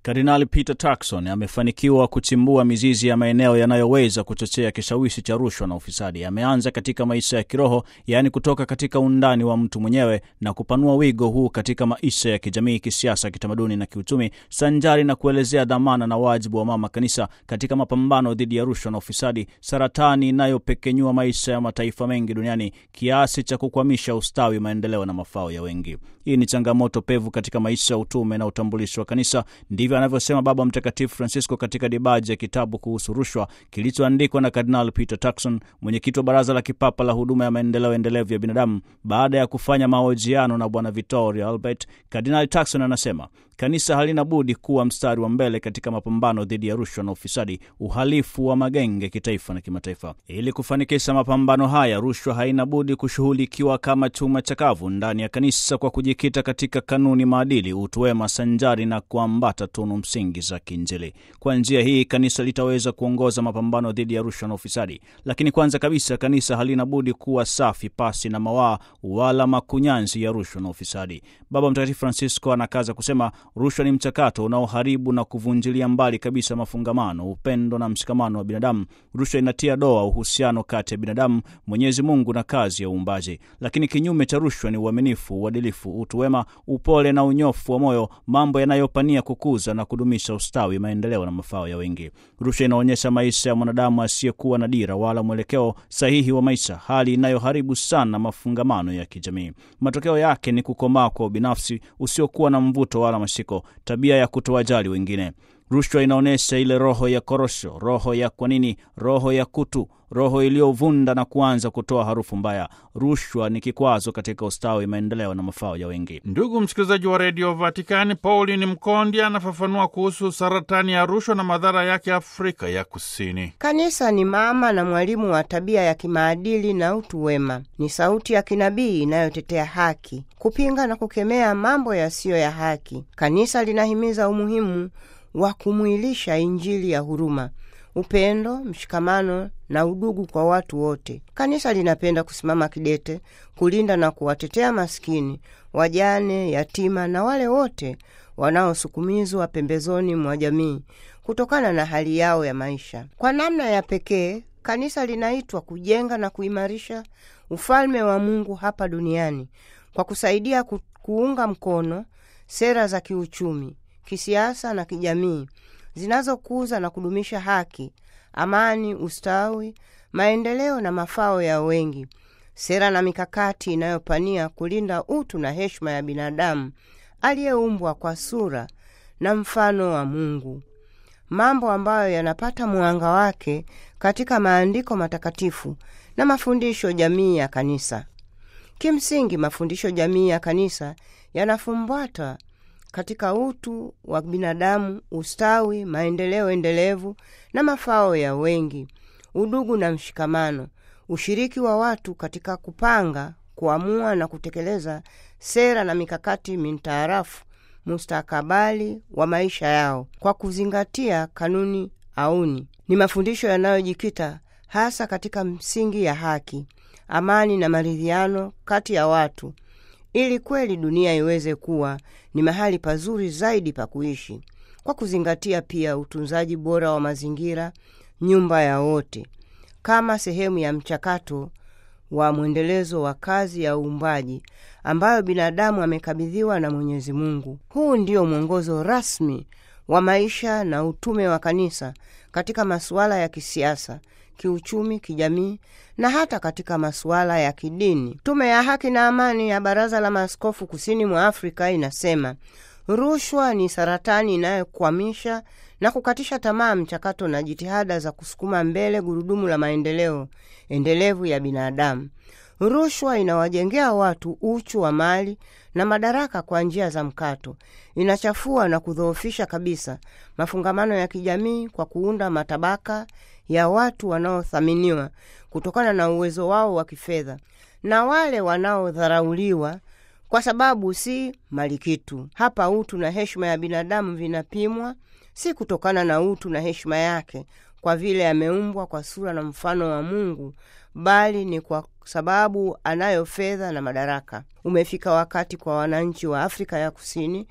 Kardinali Peter Turkson amefanikiwa kuchimbua mizizi ya maeneo yanayoweza kuchochea kishawishi cha rushwa na ufisadi. Ameanza katika maisha ya kiroho, yaani kutoka katika undani wa mtu mwenyewe na kupanua wigo huu katika maisha ya kijamii, kisiasa, kitamaduni na kiuchumi, sanjari na kuelezea dhamana na wajibu wa mama kanisa katika mapambano dhidi ya rushwa na ufisadi, saratani inayopekenyua maisha ya mataifa mengi duniani kiasi cha kukwamisha ustawi, maendeleo na mafao ya wengi. Hii ni changamoto pevu katika maisha ya utume na utambulisho wa kanisa. Ndivyo anavyosema Baba Mtakatifu Francisco katika dibaji ya kitabu kuhusu rushwa kilichoandikwa na Kardinal Peter Turkson, mwenyekiti wa Baraza la Kipapa la Huduma ya Maendeleo Endelevu ya Binadamu. Baada ya kufanya mahojiano na Bwana Vittorio Albert, Kardinal Turkson anasema kanisa halina budi kuwa mstari wa mbele katika mapambano dhidi ya rushwa na ufisadi, uhalifu wa magenge kitaifa na kimataifa. Ili kufanikisha mapambano haya, rushwa haina budi kushughulikiwa kama chuma chakavu ndani ya kanisa kwa kujikita katika kanuni, maadili, utu wema sanjari na kuambata tunu msingi za kiinjili. Kwa njia hii kanisa litaweza kuongoza mapambano dhidi ya rushwa na ufisadi. Lakini kwanza kabisa, kanisa halina budi kuwa safi, pasi na mawaa wala makunyanzi ya rushwa na ufisadi. Baba Mtakatifu Francisco anakaza kusema rushwa ni mchakato unaoharibu na kuvunjilia mbali kabisa mafungamano, upendo na mshikamano wa binadamu. Rushwa inatia doa uhusiano kati ya binadamu, Mwenyezi Mungu na kazi ya uumbaji. Lakini kinyume cha rushwa ni uaminifu, uadilifu, utu wema, upole na unyofu wa moyo, mambo yanayopania kukuza na kudumisha ustawi, maendeleo na mafao ya wengi. Rushwa inaonyesha maisha ya mwanadamu asiyekuwa na dira wala mwelekeo sahihi wa maisha, hali inayoharibu sana mafungamano ya kijamii. Matokeo yake ni kukomaa kwa ubinafsi usiokuwa na mvuto wala mashiko, tabia ya kutowajali wengine. Rushwa inaonyesha ile roho ya korosho, roho ya kwa nini, roho ya kutu, roho iliyovunda na kuanza kutoa harufu mbaya. Rushwa ni kikwazo katika ustawi, maendeleo na mafao ya wengi. Ndugu msikilizaji wa redio Vatikani, Pauline Mkondi anafafanua kuhusu saratani ya rushwa na madhara yake Afrika ya Kusini. Kanisa ni mama na mwalimu wa tabia ya kimaadili na utu wema. Ni sauti ya kinabii inayotetea haki, kupinga na kukemea mambo yasiyo ya haki. Kanisa linahimiza umuhimu wa kumwilisha Injili ya huruma, upendo, mshikamano na udugu kwa watu wote. Kanisa linapenda kusimama kidete kulinda na kuwatetea maskini, wajane, yatima na wale wote wanaosukumizwa pembezoni mwa jamii kutokana na hali yao ya maisha. Kwa namna ya pekee, kanisa linaitwa kujenga na kuimarisha ufalme wa Mungu hapa duniani kwa kusaidia ku, kuunga mkono sera za kiuchumi kisiasa na kijamii zinazokuza na kudumisha haki, amani, ustawi, maendeleo na mafao ya wengi, sera na mikakati inayopania kulinda utu na heshima ya binadamu aliyeumbwa kwa sura na mfano wa Mungu, mambo ambayo yanapata mwanga wake katika maandiko matakatifu na mafundisho jamii ya kanisa. Kimsingi, mafundisho jamii ya kanisa yanafumbata katika utu wa binadamu, ustawi, maendeleo endelevu na mafao ya wengi, udugu na mshikamano, ushiriki wa watu katika kupanga, kuamua na kutekeleza sera na mikakati mintaarafu mustakabali wa maisha yao kwa kuzingatia kanuni auni. Ni mafundisho yanayojikita hasa katika msingi ya haki, amani na maridhiano kati ya watu ili kweli dunia iweze kuwa ni mahali pazuri zaidi pa kuishi, kwa kuzingatia pia utunzaji bora wa mazingira, nyumba ya wote, kama sehemu ya mchakato wa mwendelezo wa kazi ya uumbaji ambayo binadamu amekabidhiwa na Mwenyezi Mungu. Huu ndio mwongozo rasmi wa maisha na utume wa kanisa katika masuala ya kisiasa kiuchumi, kijamii na hata katika masuala ya kidini. Tume ya Haki na Amani ya Baraza la Maaskofu Kusini mwa Afrika inasema rushwa ni saratani inayokwamisha na kukatisha tamaa mchakato na jitihada za kusukuma mbele gurudumu la maendeleo endelevu ya binadamu. Rushwa inawajengea watu uchu wa mali na madaraka kwa njia za mkato. Inachafua na kudhoofisha kabisa mafungamano ya kijamii kwa kuunda matabaka ya watu wanaothaminiwa kutokana na uwezo wao wa kifedha na wale wanaodharauliwa kwa sababu si malikitu. Hapa utu na heshima ya binadamu vinapimwa si kutokana na utu na heshima yake kwa vile ameumbwa kwa sura na mfano wa Mungu, bali ni kwa sababu anayo fedha na madaraka. Umefika wakati kwa wananchi wa Afrika ya Kusini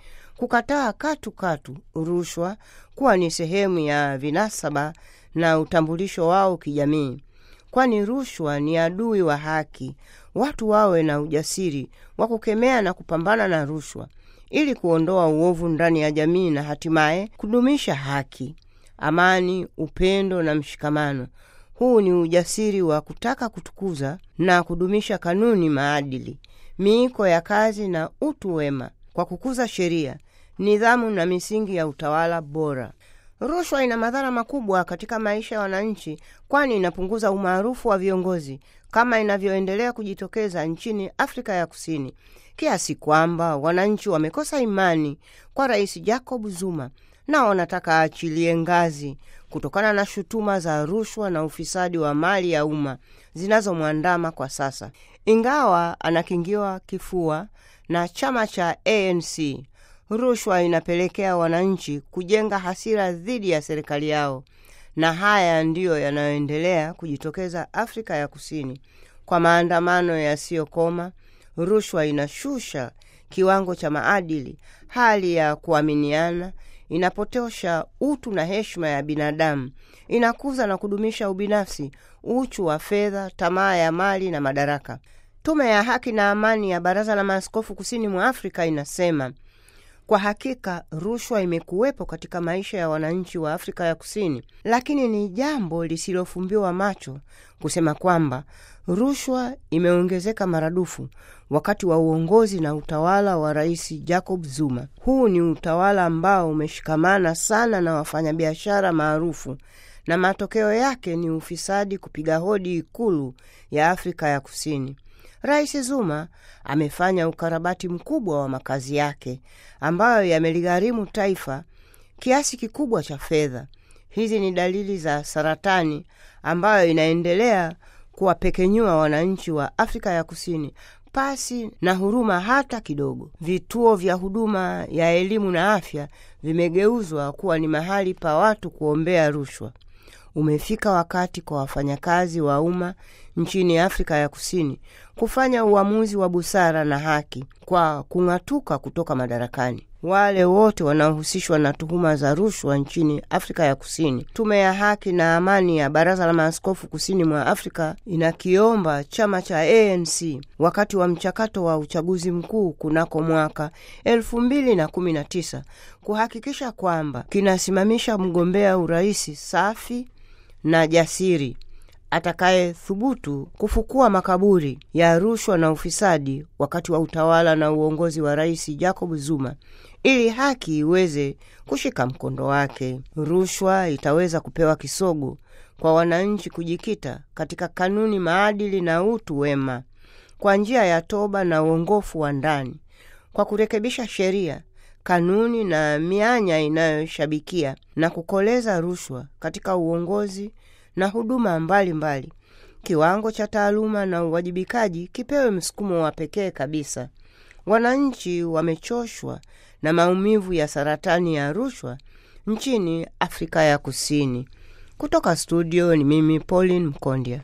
kukataa katu katu rushwa kuwa ni sehemu ya vinasaba na utambulisho wao kijamii, kwani rushwa ni adui wa haki. Watu wawe na ujasiri wa kukemea na kupambana na rushwa ili kuondoa uovu ndani ya jamii na hatimaye kudumisha haki, amani, upendo na mshikamano. Huu ni ujasiri wa kutaka kutukuza na kudumisha kanuni, maadili, miiko ya kazi na utu wema kwa kukuza sheria, nidhamu na misingi ya utawala bora. Rushwa ina madhara makubwa katika maisha ya wananchi, kwani inapunguza umaarufu wa viongozi kama inavyoendelea kujitokeza nchini Afrika ya Kusini, kiasi kwamba wananchi wamekosa imani kwa Rais Jacob Zuma na wanataka aachilie ngazi kutokana na shutuma za rushwa na ufisadi wa mali ya umma zinazomwandama kwa sasa. Ingawa anakingiwa kifua na chama cha ANC, rushwa inapelekea wananchi kujenga hasira dhidi ya serikali yao, na haya ndiyo yanayoendelea kujitokeza Afrika ya Kusini kwa maandamano yasiyokoma. Rushwa inashusha kiwango cha maadili, hali ya kuaminiana, inapotosha utu na heshima ya binadamu, inakuza na kudumisha ubinafsi, uchu wa fedha, tamaa ya mali na madaraka. Tume ya Haki na Amani ya Baraza la Maaskofu Kusini mwa Afrika inasema kwa hakika rushwa imekuwepo katika maisha ya wananchi wa Afrika ya Kusini, lakini ni jambo lisilofumbiwa macho kusema kwamba rushwa imeongezeka maradufu wakati wa uongozi na utawala wa Rais Jacob Zuma. Huu ni utawala ambao umeshikamana sana na wafanyabiashara maarufu na matokeo yake ni ufisadi kupiga hodi Ikulu ya Afrika ya Kusini. Rais Zuma amefanya ukarabati mkubwa wa makazi yake ambayo yameligharimu taifa kiasi kikubwa cha fedha. Hizi ni dalili za saratani ambayo inaendelea kuwapekenyua wananchi wa Afrika ya Kusini pasi na huruma hata kidogo. Vituo vya huduma ya elimu na afya vimegeuzwa kuwa ni mahali pa watu kuombea rushwa. Umefika wakati kwa wafanyakazi wa umma nchini Afrika ya Kusini kufanya uamuzi wa busara na haki kwa kung'atuka kutoka madarakani wale wote wanaohusishwa na tuhuma za rushwa nchini Afrika ya Kusini. Tume ya Haki na Amani ya Baraza la Maaskofu Kusini mwa Afrika inakiomba chama cha ANC wakati wa mchakato wa uchaguzi mkuu kunako mwaka elfu mbili na kumi na tisa kuhakikisha kwamba kinasimamisha mgombea uraisi safi na jasiri atakayethubutu kufukua makaburi ya rushwa na ufisadi wakati wa utawala na uongozi wa Rais Jacob Zuma ili haki iweze kushika mkondo wake. Rushwa itaweza kupewa kisogo kwa wananchi kujikita katika kanuni, maadili na utu wema kwa njia ya toba na uongofu wa ndani, kwa kurekebisha sheria, kanuni na mianya inayoshabikia na kukoleza rushwa katika uongozi na huduma mbalimbali mbali. Kiwango cha taaluma na uwajibikaji kipewe msukumo wa pekee kabisa. Wananchi wamechoshwa na maumivu ya saratani ya rushwa nchini Afrika ya Kusini. Kutoka studio ni mimi Pauline Mkondya.